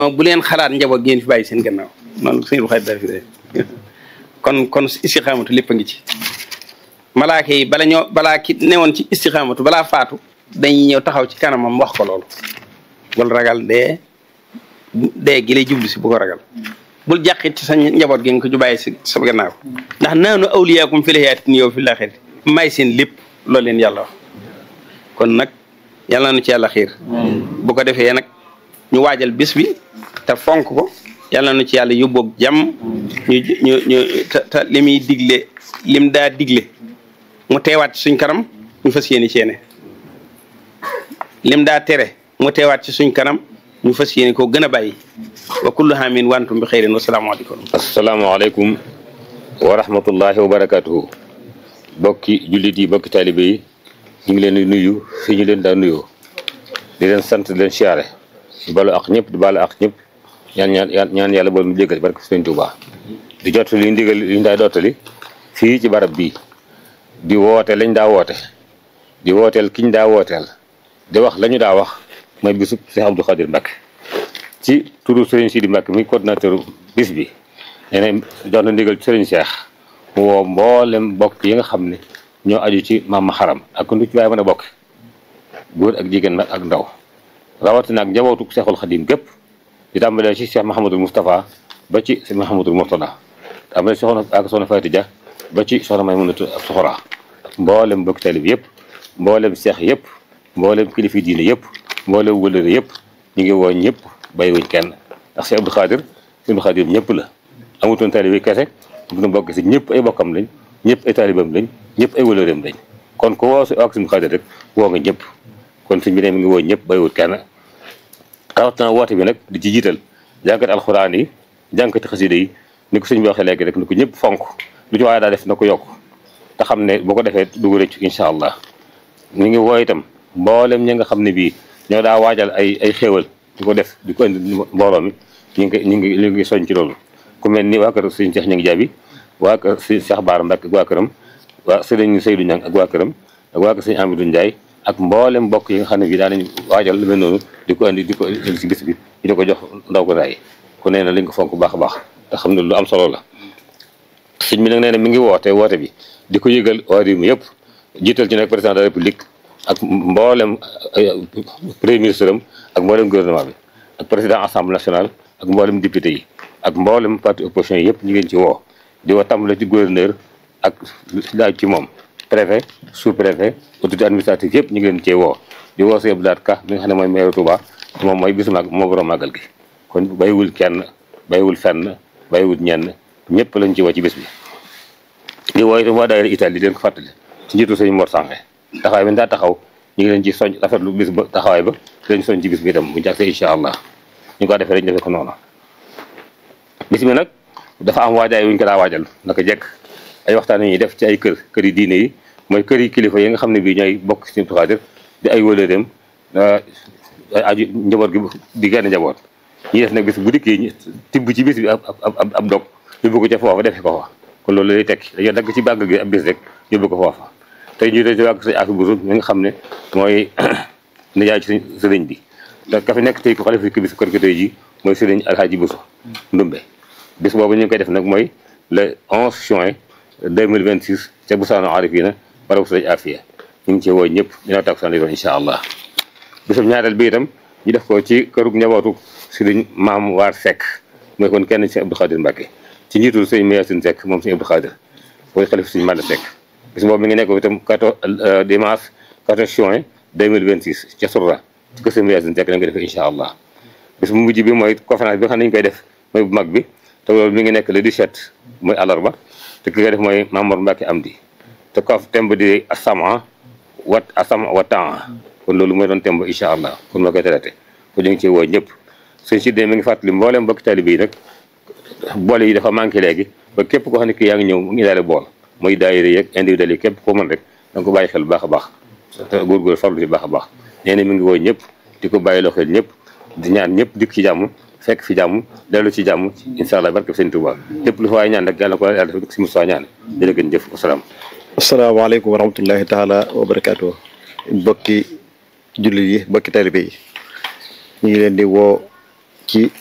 bu leen xalaat njaboot ngeen fi bàyyi seen gannaaw noonu suñu xarit dara fi de kon kon istixaamatu lépp a ngi ci malaaka yi bala ñoo balaa ki newoon ci istixaamatu balaa faatu dañuy ñëw taxaw ci kanamam wax ko loolu bul ragal dee dee gi lay jublu si bu ko ragal bul jàqit ci sa njaboot gi nga ko ju bàyyi si sa gannaaw ndax naanu awliyaakum fil hayaati yow fil aaxirati may seen lépp loolu leen yàlla wax kon nag yàlla nu ci yàlla xiir bu ko defee nag ñu waajal bis bi te fonk ko yàlla nu ci yàlla yóbboog jàmm ñu ñu ñu te te li muy digle lim daa digle mu teewaat ci suñ kanam ñu fas yéene ceene lim daa tere mu teewaat ci suñ kanam ñu fas yéene koo gën a bàyyi wa kullu haamin wa antum bi xeyrin wasalaamaaleykum asalaamaaleykum wa rahmatullahi wa barakatuhu bokki jullit yi bokki taalibe yi ñu ngi leen di nuyu fi ñu leen daa nuyoo di leen sant di leen siyaare di balu ak ñëpp di balu ak ñëpp ñaan ñaan ñaan yàlla bool mu jéggal barke Sëriñ Tuubaa di jot li ndigal li ñu daa dottali fii ci barab bii di woote lañ daa woote di wooteel kiñ daa wooteel di wax la ñu daa wax mooy bisub Cheikh Abdou Khadir Mbacke ci turu Serigne Sidi Mbacke mi coordinateur bis bi nee na jox na ndigal Serigne Cheikh mu woo mboolem bokk yi nga xam ne ñoo aju ci maam xaram ak ku ci waaye mën a bokk góor ak jigéen nag ak ndaw rawatina ak njabootu Cheikhul Khadim gépp di tàmbalee ci Cheikh Mahamadul Moustapha ba ci Cheikh Mahamadul Mourtada tàmbalee soxna ak soxna Fatou Dia ba ci soxna Maymunatu ak Soxora mboolem bokk tali bi yëpp mboolem seex yëpp mboolem kilifi diine yëpp mboolem wëlëre yëpp ñu ngi woo ñëpp bàyyiwuñ kenn ndax Cheikh Abdou Khadir Cheikh Abdou Khadir ñëpp la amutoon taalibe kese bu ñu bokk si ñëpp ay bokkam lañ ñëpp ay taalibam lañ ñëpp ay wëlëreem lañ kon ko woo si ak Cheikh Abdou Khadir rek woo nga ñëpp kon suñ bi ne mi ngi woo ñëpp bàyyiwut kenn rawatina woote bi nag di ci jiital jànkati alxuraan yi jànkati xasida yi ni ko sëñ bi waxee léegi rek ni ko ñëpp fonk lu ci waaye daa def na ko yokk te xam ne boo ko defee dugg rëcc incha allah ñu ngi woo itam mboolem ñi nga xam ne bii ñoo daa waajal ay ay xéewal di ko def di ko indi mbooloo mi ñu ngi ñu ngi ñu ngi soñ ci loolu ku mel ni waa kër sëñ Cheikh Ñangi Jaabi waa kër sëñ Cheikh Baara Mbacke ak waa këram waa sëriñ Seydou Ñang ak waa këram ak waa kër sëñ Amadou Ndiaye ak mboolem mbokk yi nga xam ne bii daanañ waajal lu mel noonu di ko indi di ko indi si bis bi di ko jox ndaw ko daay ku nee na liñ ko fonk baax a baax te xam ne lu am solo la sëñ bi nag nee na mi ngi woote woote bi di ko yëgal waa réew mi yëpp jiital ci nag président de la république ak mboolem premier ministre am ak mboolem gouvernement bi ak président assemblée nationale ak mboolem député yi ak mboolem parti opposition yi yëpp ñu ngeen ci woo di woo tàmbale ci gouverneur ak laaj ci moom préfet sous préfet autorité administrative yëpp ñu ngi leen cee woo di woo sëñ Abdoulaye Ka mi nga xam ne mooy maire Touba moom mooy bisu mag moo borom màggal gi kon bàyyiwul kenn bàyyiwul fenn bàyyiwul ñenn ñëpp lañ ci woo ci bés bi di woo itam waa daayira Italie di leen ko fàttali ci njiitu sëñ Mor Sange taxawaay bi daa taxaw ñu ngi leen ci soñ rafetlu bis ba taxawaay ba di leen soñ ci bis bi itam bu jàgsee incha allah ñu ko defee rek ñu defee ko noonu bis bi nag dafa am waajaay wuñ ko daa waajal naka jekk ay waxtaan ñuy def ci ay kër kër yi diine yi mooy kër yi kilifa yi nga xam ne bii ñooy bokk ci Abdou Khadir di ay wëlëreem aju njaboot gi di genn njaboot ñi def nag bis bu dikkee tibb ci bis bi ab ab ab dog yóbbu ko ca foofa defe ko fa kon loolu lay tekki dañoo dagg ci bàgg gi ab bis rek yóbbu ko foofa tey ñu dee ci wàgg sëñ Afi Busu mi nga xam ne mooy nijaay ci sëriñ bi te ka fi nekk tey ko xalifa fi bis kër gi tey ji mooy sëriñ Alhaaji Busu Ndumbe bis boobu ñu ngi koy def nag mooy le 11 juin 2026 ca Busaano Arifina barabu sëriñ Afiya ñu ngi ci woo ñëpp dina tak san doon incha allah bisum ñaareel bi itam ñu def ko ci kërug njabootu sëriñ Maam Waar Seck mooy kon kenn ci Abdou Khadir Mbacke ci njiitul sëriñ Mayasin Seck moom sëriñ Abdou Khadir mooy xalifa sëriñ Manda Seck bis boobu mi ngi nekk itam 14 dimanche 14 juin 2026 ca Sourda ci kër sëriñ Mayasin Seck lañ koy defee incha allah bis bu mujj bi mooy conférence bi nga xam ne ñu koy def mooy bu mag bi te loolu mi ngi nekk le 17 mooy àllarba te ki koy def mooy Mamour Mbacke Amdi te ko temb di asama wat asama wa temps kon loolu mooy doon temb incha allah kon moo koy traité kon ñu ngi ciy woo ñëpp sëñ si dee mi ngi fàttali mbooleem mbokki taalibe yi nag boole yi dafa manqué léegi ba képp koo xam ne kii yaa ngi ñëw mu ngi daale bool muy daayira yeeg individuel yi képp koo mën rek da nga ko bàyyi xel bu baax a baax te góorgóor farlu ci baax a baax nee na mi ngi woo ñëpp di ko bàyyi loo xel ñëpp di ñaan ñëpp dikk ci jàmm fekk fi jàmm dellu ci jàmm incha allah barke sëñ Tuubaa lépp lu fa waay ñaan rek yàlla ko yàlla def si Moussa ñaan jërë ngeen jëf wasalaam asalaamaaleykum wa rahmatullahi taala wa barakaatu bokki jullit yi bokki taalibe yi ñu ngi leen di woo ci